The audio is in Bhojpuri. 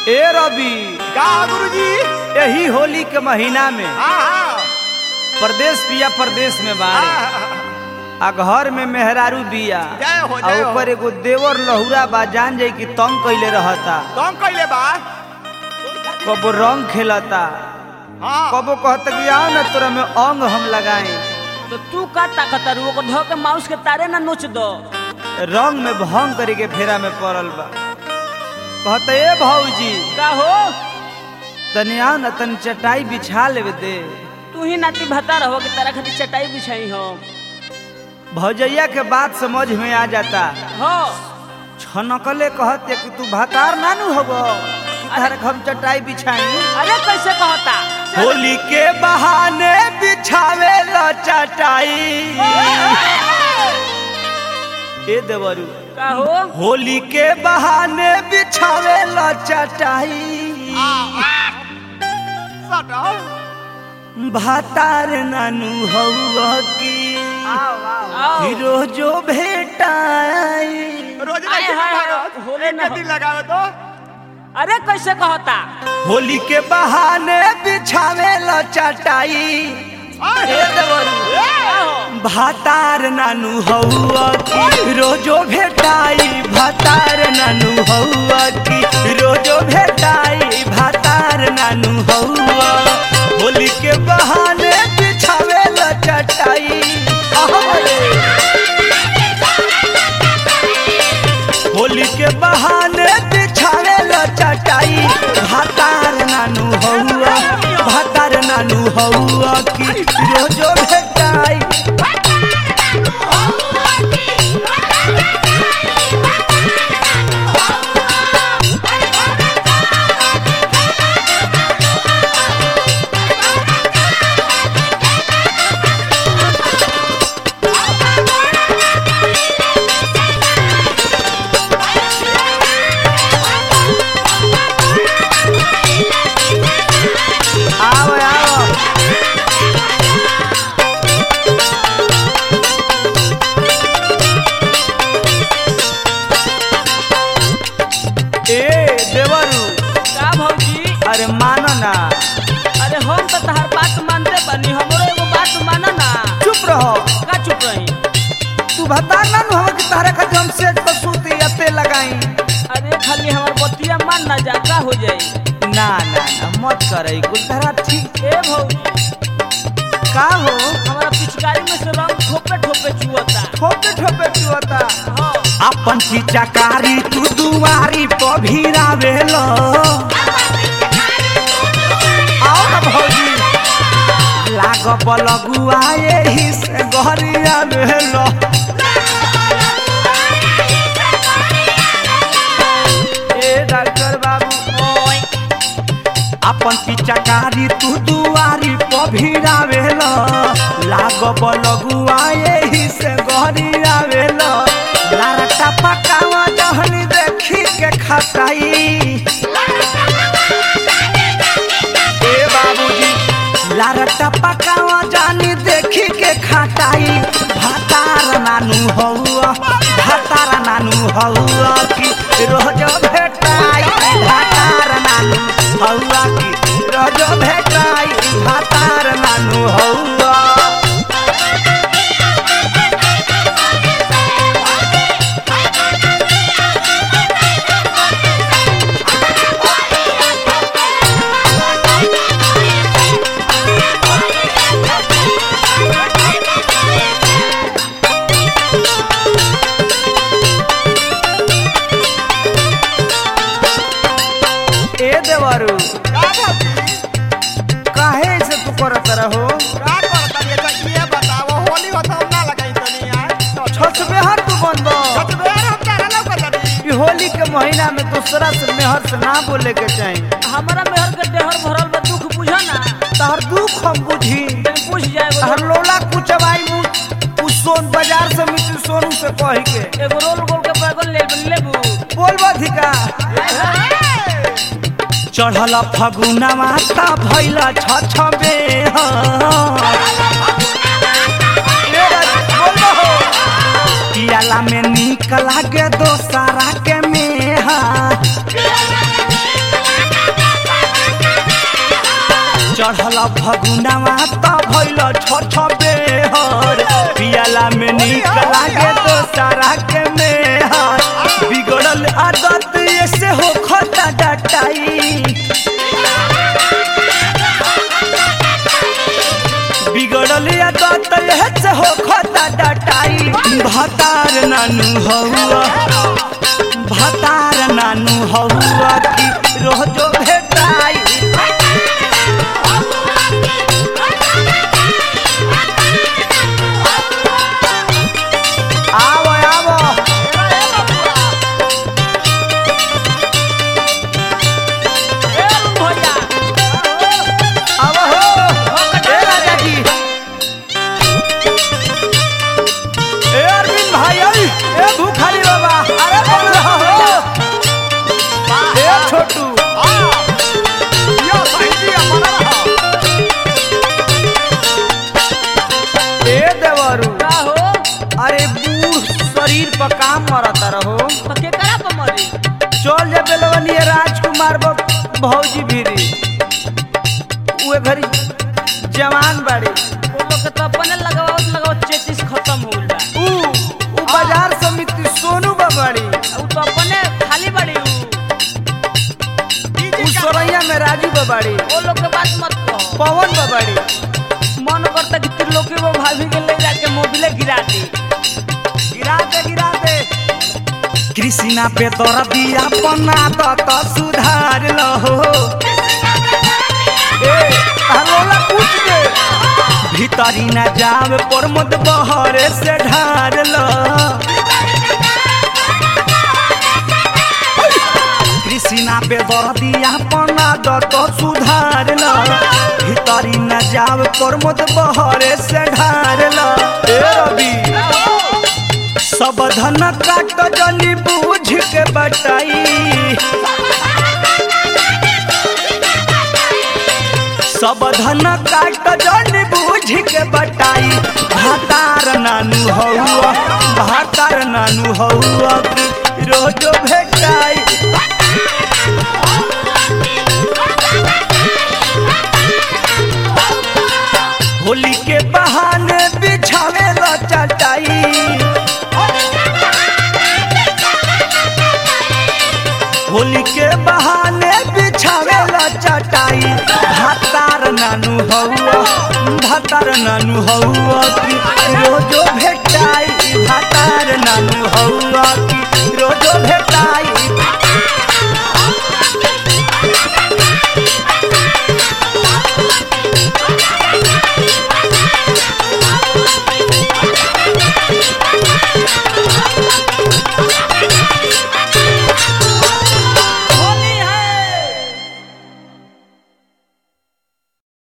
ए रवि का गुरुजी यही होली के महीना में हाँ हाँ प्रदेश पिया प्रदेश में बाड़े हाँ, आ घर में मेहरारू बिया जय हो, आ जय हो। ऊपर एगो देवर लहुरा बा जान जाई कि तंग कइले रहता तुम कैले बा कबो रंग खेलता हाँ कबो कहता कि आओ ना तोरा में अंग हम लगाए तो तू का ताकत रू ओको धो के माउस के तारे ना नोच दो रंग में भंग करे के फेरा में पड़ल बा कहता ए भौजी का हो तनी आओ ना तनी चटाई बिछा लेवे दे तू ही नाती भता रहो कि तारा खातिर चटाई बिछाई हो भौजैया के बात समझ में आ जाता हो छनकले कहते कि तू भतार नानू हबो कि तारे हम चटाई बिछाई अरे कैसे कहता होली के बहाने बिछावे ला चटाई ए देवरू का हो होली के बहाने बिछावे ला चटाई सटो भातार नानू हौआ की आओ रोजो भेटाई रोज आए नहीं हाय, भागो होले एक न दिन लगाओ तो अरे कैसे कहता होली के बहाने बिछावे ला चटाई ए देवरू का हो भातार नानू हौआ की रोजो भेटाई भातार नानू हौआ की रोजो भेटाई भातार नानू हौआ होली के बहाने बिछावे ला चटाई अहरे। होली के बहाने बिछावे ला चटाई भातार नानू हौआ भातार नानू हौआ की रोजो भेटाई आओ आओ ए देवरू का भौजी अरे मानो ना अरे हम तो तहर बात मानते बनी हमरो एगो बात माना ना चुप रहो का चुप रही तू बता ना नु हम कि तारे खातिर हम सेट पर सूती अते लगाई अरे खाली हमार बतिया मान ना जा का हो जाई ना ना ना मत करई कुल तरह ठीक ए भौजी का हो हमारा पिचकारी में से रंग ठोपे ठोपे चुअता ठोपे ठोपे चुअता हाँ अपन पिचकारी तू दुआरी पर भिरावेलो आओ ना भौजी लाग बलगुआ एही से गहरिया भेलो ए डॉक्टर बाबू ओए अपन पिचकारी तू दुआरी पर भिरावेलो लाग बलगुआ एही से गहरिया भेलो लारटा पकावा जहनी देखी के खटाई ए बाबूजी लारटा पकावा जानी देखी के खटाई भातार नानू हौआ भातार नानू हौआ की रोज भेटाई भातार नानू हौआ की रोज भेटाई भातार नानू हौआ ए देवरू का भाभी काहे से तू करत रहो का करता ये तो ये बताओ होली होता हम ना लगाई तो नहीं यार छसबे हर तू बंद सच में यार हम तारा लौकत नहीं ई होली के महीना में दूसरा से मेहर से ना बोले के चाही हमारा मेहर के देहर भरल बा दुख बुझा ना तहर दुख हम बुझी तनी पूछ जाए एगो तहर लोला कुचवाई मु उस सोन बाजार से मिट्टी सोनू से कह के एगो रोल गोल के बैगन ले लेबू बोलबा धिका चढ़ल फगुना माता भैला छ छबे पियाला में निक लागे दोसरा के मेहा चढ़ल फगुनावा त भइल छ छ बेहर पियाला में नीक लागे तो सारा के मेहर बिगड़ल आदत ऐसे हो खता डटाई बिगड़ल आदत ऐसे हो खता डटाई भतार नानू हौआ भतार नानू हौआ की रोजो भेटाई आवो आवो ए अरुण भैया आवो हो ए राजा जी ए अरविंद भाई आई ए भूखारी बाबा अरे बोल रहा हो ए छोटू ए देवरू का हो अरे बूढ़ शरीर पर काम मरता रहो तो के करा पर मरी चल जा बेलवनी राजकुमार बब भौजी भीरी उहे घरी जवान बाड़ी वो लोग के तो अपने लगावत लगावत चेचिस खत्म हो गइल बा ऊ ऊ बाजार समिति सोनू बाबाड़ी उ तो अपने खाली बड़ी उ ऊ सोरैया में राजू बाबाड़ी वो लोग के बात मत कहो पवन बाबाड़ी मन करता कि त्रिलोकी वो भाभी के ले जाके मोबिले गिरा दी गिरा दे गिरा दे कृष्णा पे तोर दिया पन्ना तो तो सुधार लहो ए हरोला पूछ दे भीतरी न जाव पर मत बहरे से ढार लो कृष्णा पे दर दिया पन्ना तो तो सुधार लो भीतरी न जाव पर मत बहरे से ढार लो ए रवि सब धन काट जनी बूझ के बटाई सब धन काट जनी बूझ के बटाई भातार नानू हौआ भातार नानू हौआ की रोजो भेटाई होली के बहाने बिछावे ला चटाई होली के बहाने बिछावेला चटाई भातार नानू हौआ भातार नानू हौआ की रोजो भेटाई भातार नानू हौआ की रोजो भेटाई Thank you.